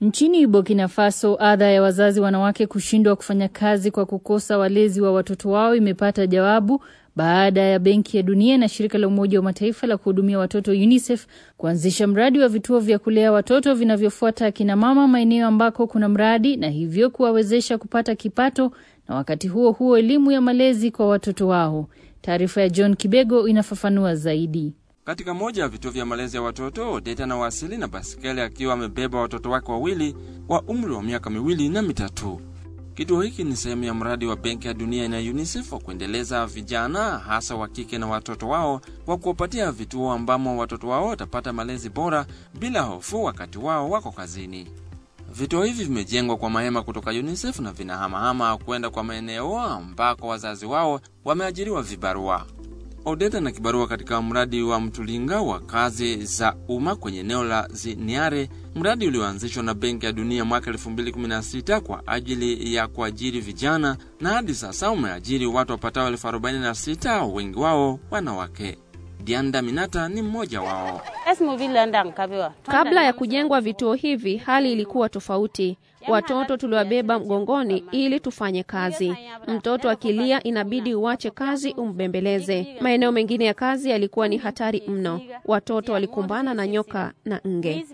Nchini Burkina Faso, adha ya wazazi wanawake kushindwa kufanya kazi kwa kukosa walezi wa watoto wao imepata jawabu baada ya Benki ya Dunia na shirika la Umoja wa Mataifa la kuhudumia watoto UNICEF kuanzisha mradi wa vituo vya kulea watoto vinavyofuata akina mama maeneo ambako kuna mradi na hivyo kuwawezesha kupata kipato na wakati huo huo elimu ya malezi kwa watoto wao. Taarifa ya John Kibego inafafanua zaidi. Katika moja ya vituo vya malezi ya watoto, Odeta na wasili na basikeli akiwa amebeba watoto wake wawili wa umri wa miaka miwili na mitatu. Kituo hiki ni sehemu ya mradi wa Benki ya Dunia na UNICEF wa kuendeleza vijana hasa wa kike na watoto wao wa kuwapatia vituo ambamo watoto wao watapata malezi bora bila hofu wakati wao wako kazini. Vituo hivi vimejengwa kwa mahema kutoka UNICEF na vinahamahama kwenda kwa maeneo ambako wazazi wao wameajiriwa vibarua. Odeta na kibarua katika mradi wa Mtulinga wa kazi za umma kwenye eneo la Ziniare, mradi ulioanzishwa na Benki ya Dunia mwaka 2016 kwa ajili ya kuajiri vijana na hadi sasa umeajiri watu wapatao elfu 46, wengi wao wanawake. Dianda Minata ni mmoja wao. Kabla ya kujengwa vituo hivi, hali ilikuwa tofauti. Watoto tuliwabeba mgongoni ili tufanye kazi. Mtoto akilia, inabidi uache kazi umbembeleze. Maeneo mengine ya kazi yalikuwa ni hatari mno. Watoto walikumbana na nyoka na nge.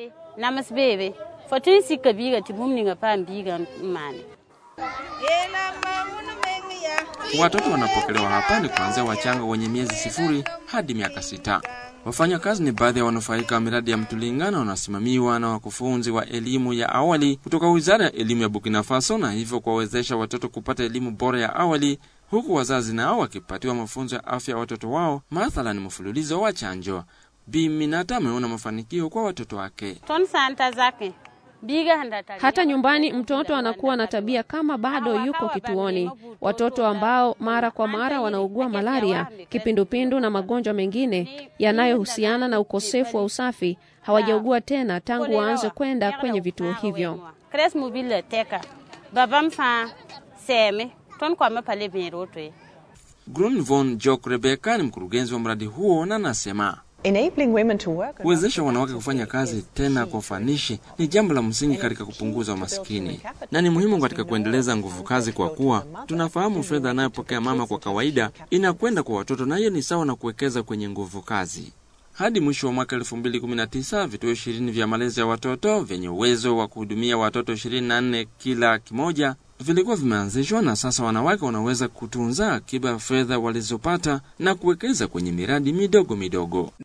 Watoto wanapokelewa hapa ni kuanzia wachanga wenye miezi sifuri hadi miaka sita. Wafanyakazi ni baadhi ya wanufaika wa miradi ya Mtulinga na wanasimamiwa na wakufunzi wa elimu ya awali kutoka Wizara ya Elimu ya Burkina Faso, na hivyo kuwawezesha watoto kupata elimu bora ya awali, huku wazazi nao wakipatiwa mafunzo ya afya ya watoto wao, mathalan mfululizo wa chanjo. Bi Minata ameona mafanikio kwa watoto wake. Hata nyumbani mtoto anakuwa na tabia kama bado yuko kituoni. Watoto ambao mara kwa mara wanaugua malaria, kipindupindu na magonjwa mengine yanayohusiana na ukosefu wa usafi hawajaugua tena tangu waanze kwenda kwenye vituo hivyo. Grun von Jok Rebecca ni mkurugenzi wa mradi huo na anasema kuwezesha wanawake kufanya kazi tena kwa ufanishi ni jambo la msingi katika kupunguza umaskini na ni muhimu katika kuendeleza nguvu kazi, kwa kuwa tunafahamu fedha anayopokea mama kwa kawaida inakwenda kwa watoto, na hiyo ni sawa na kuwekeza kwenye nguvu kazi. Hadi mwisho wa mwaka 2019 vituo ishirini vya malezi ya watoto vyenye uwezo wa kuhudumia watoto 24 kila kimoja vilikuwa vimeanzishwa na sasa wanawake wanaweza kutunza akiba ya fedha walizopata na kuwekeza kwenye miradi midogo midogo.